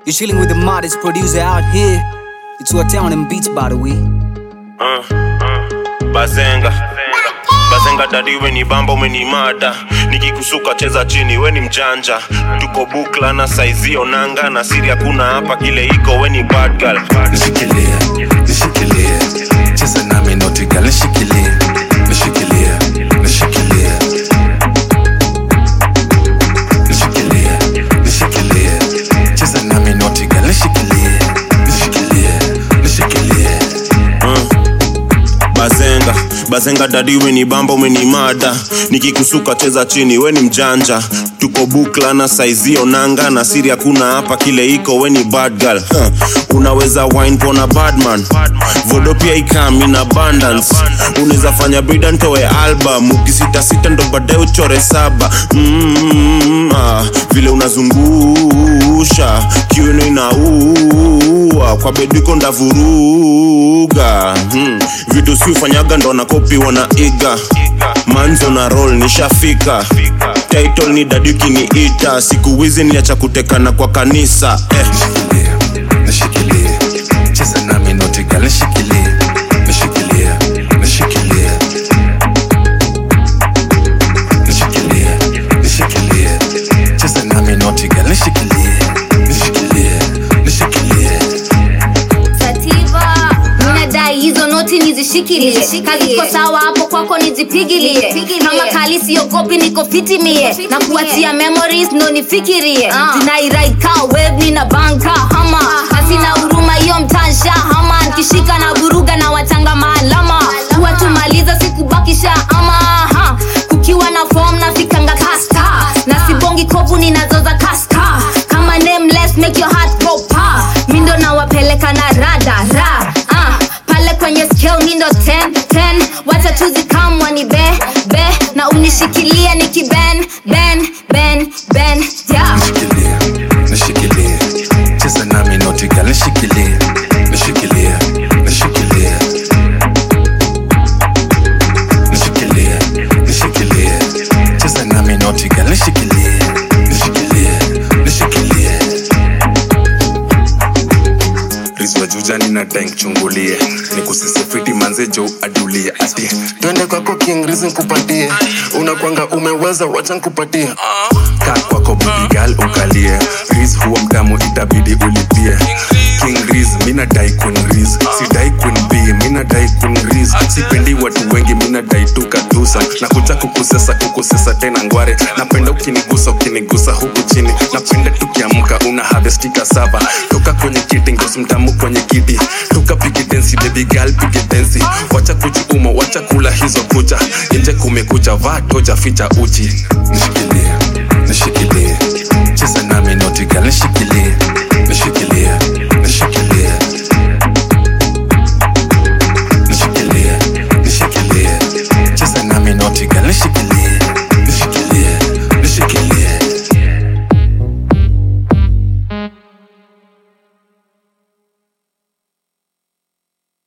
You're chilling with the modest producer out here. It's what town and beats, by the way. uh, uh, bazenga bazenga dadi weni bamba weni mada nikikusuka cheza chini weni mjanja tuko bukla na saizio nanga na siri hakuna hapa kile iko weni bad girl nishikilie nishikilie cheza nami notigal nishikilie nishikilie nishikilie nishikilie nishikilie cheza nami notigal nishikilie nishikilie nishikilie bazenga bazenga dadi weni bamba weni mada nikikusuka cheza chini weni mjanja tuko bukla na saizio nanga na siri hakuna hapa kile iko weni bad girl huh. unaweza wine pona badman vodo pia ikam in abundance unaweza fanya brida ntoe album ukisitasita ndo baadaye uchore saba mm, ah, vile unazungusha kiuno inaua kwa bedwiko ndavuruga hmm. vitu si ufanyaga ndo nakopi wanaiga manzo na roll nishafika title ni dadi ukiniita siku wizi niacha kutekana kwa kanisa eh. nishikilie nishikilie cheza nami notigal nishikilie nishikilie nishikilie nishikilie nishikilie cheza nami notigal nishikilie nishikilie nishikilie sativa minadai hizo noti nizishikilie kaziko sawa hapo kwako nizipigilie kama kali siogopi niko fitimie na kuachia memories ndo nifikirie zinairaika web na banka hama hasina huruma hiyo mtansha hama nkishika na buruga na watanga maalama kuwa tumaliza sikubakisha ama ha. kukiwa na form nafikanga kasta na sibongi kovu ninazoza kaska kama nameless make your heart go pa mindo nawapeleka na rada ra ah, pale kwenye scale mindo 10 10 wacha tuzikamwa ni be be na unishikilia nikiben ben ben ben yeah. nishikilie nishikilie cheza nami notigal nishikilie nishikilie nishikilie nishikilie nishikilie cheza nami notigal nishikilie nishikilie nishikilie rizwa jujani na tank chungulie nikusisifiti manze jo adulie ati twende kwako king rizi nkupatie unakwanga umeweza wacha nkupatie kaa kwako bibigal ukalie riz huwa mtamu itabidi ulipie king riz mina dai kun riz sidai kun b mina dai kun riz sipendi watu wengi mina dai tu kadusa na kuja kukusesa kukusesa tena ngware napenda ukinigusa ukinigusa huku chini napenda tukiamka una havestika saba toka kwenye kiti ngosi mtamu kwenye kiti tukapige densi baby girl pige densi wacha kujiuma wacha kula hizo kucha nje kumekucha vaa toja ficha uchi nishikilie nishikilie cheza nami notigal nishikilie